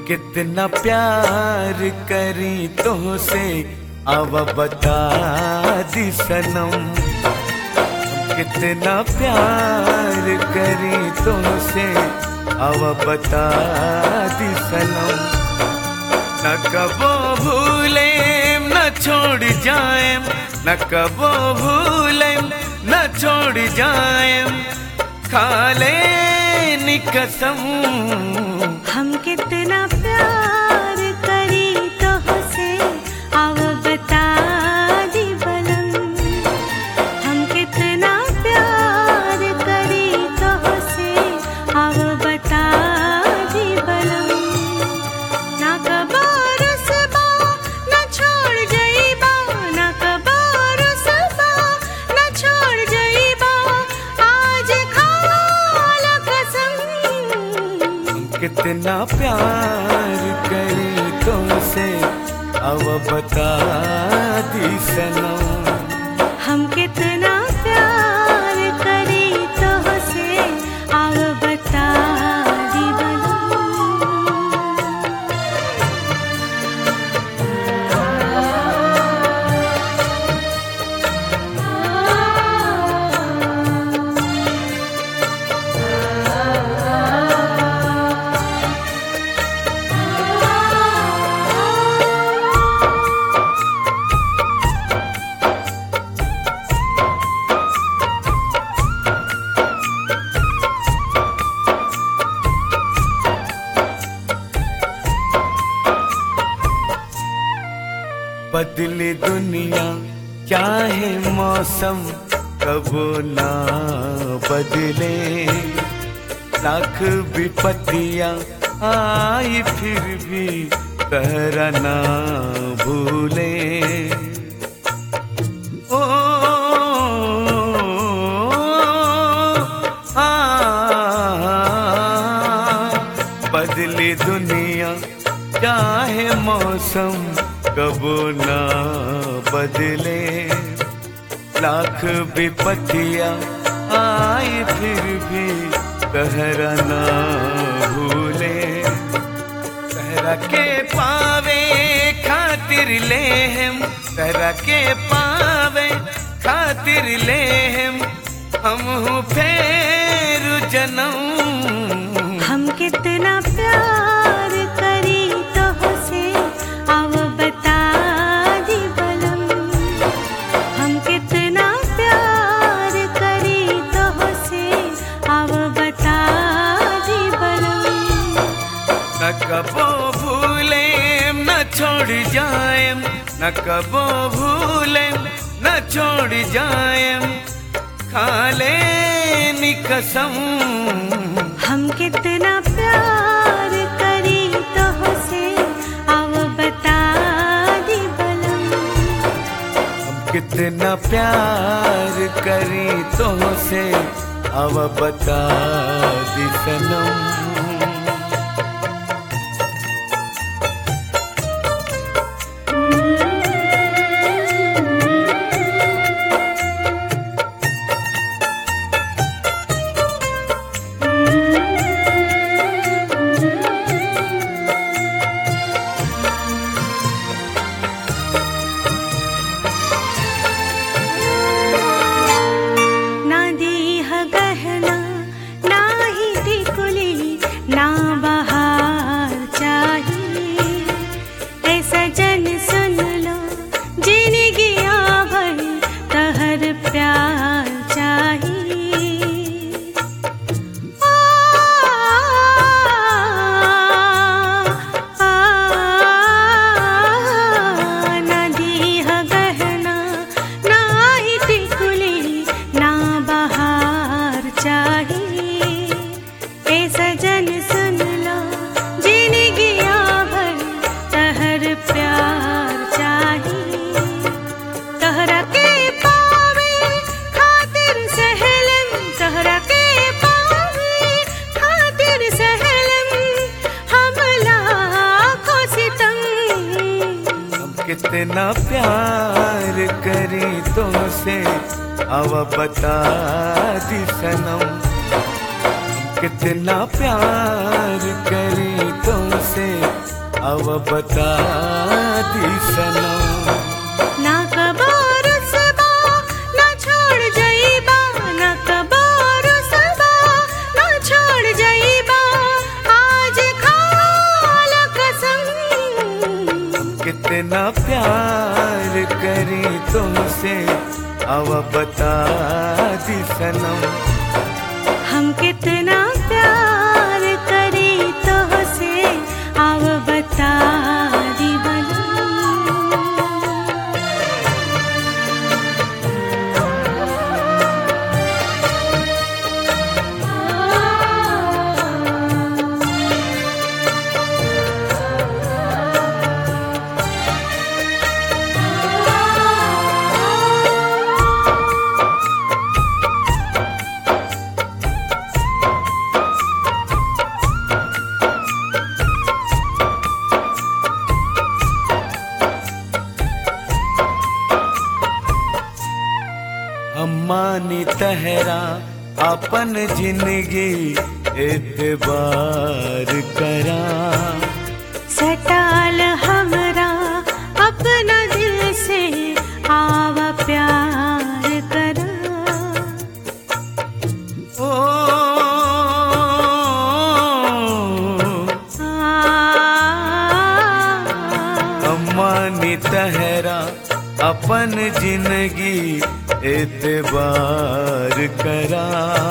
कितना प्यार करी तुझसे अब बता दी सनम कितना प्यार करी तुझसे अब बता दी सनम न कबो भूले न छोड़ जाए न कबो भूले न छोड़ जाए खाले कसम हम कितना प्यार करी तो से अब बता दी बलम हम कितना प्यार करी तो से अब बता दी बलम ना कबार सबा ना छोड़ जाइबा ना कबार सबा ना छोड़ जाइबा आज खाल कसम कितना प्यार करी तुमसे अब बता दी सनम हम कितना प्यार करी तो से अब बता दी बलम बदले दुनिया चाहे मौसम कबो ना बदले लाख विपत्तियां आई फिर भी कहरा ना भूले ओ आ, बदले दुनिया चाहे मौसम कबो ना बदले लाख विपत्तियां आई फिर भी कहरा ना भूले कहरा के पावे खातिर ले हम कहरा के पावे खातिर ले हम हम हूँ फेर जन्म हम कितना प्यार करी तो से अब बता दी बलम हम कितना प्यार करी तो से अब बता दी बलम न कबो भूले न छोड़ जाए न कबो भूले न छोड़ जाए खाले कसम हम कितना प्यार करी तो से अब बता दी बलम हम कितना प्यार करी तुमसे अब बता दी सनम ना दीह गहना ना ही टिकुली ना बहार चाहिए ऐसा जन सुन लो जिंदगी भर तहर प्यार चाहिए आ, आ, ना दीह गहना ना ही टिकुली ना बहार चाहिए ए सजन सुन लो जिंदगी भर तहर प्यार चाहिए तहरा के पावे खातिर सहलन तहरा के पावे खातिर सहलन हम लाखों सितम हम कितना प्यार करी तुमसे अब बता दी सनम हम कितना प्यार करी तुमसे अब बता दी सनम ना कबार सबा ना छोड़ जाइबा ना कबार सबा ना छोड़ जाइबा आज खाल कसम कितना प्यार करी तुमसे अब बता दी सनम हम कितना प्यार करी तो से अब बता दी बलम अम्मानी तहरा अपन जिंदगी एतबार करा सटाल हमरा अपना दिल से आव प्यार करा ओ अम्मानी तहरा अपन जिंदगी एतबार करा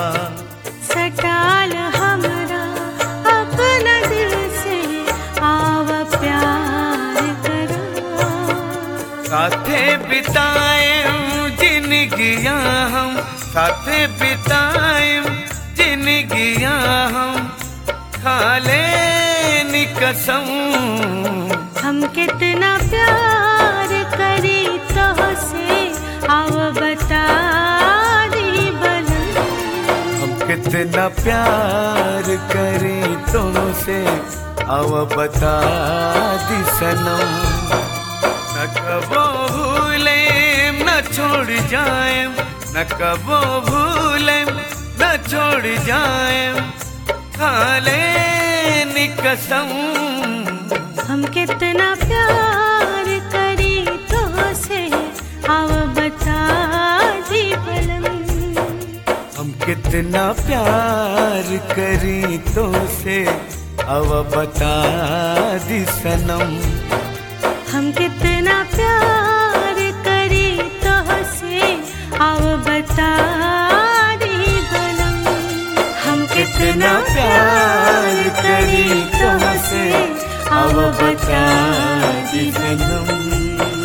सटाल हमरा अपना दिल से आव प्यार करा साथे बिताए जिंदगिया हम साथे बिताए जिंदगिया हम खाले कसम हम कितना प्यार करी तो से आव बता दी बलम हम कितना प्यार करें तुमसे अब बता दी सनम न कबो भूले न छोड़ जाए न कबो भूले न छोड़ जाए खाले कसम हम कितना प्यार करी तो से आव बता दी बलम हम कितना प्यार करी तुमसे अब बता दी सनम हम कितना प्यार करी तो से आव बता दी बलम हम कितना प्यार करी तुमसे अब बता दी सनम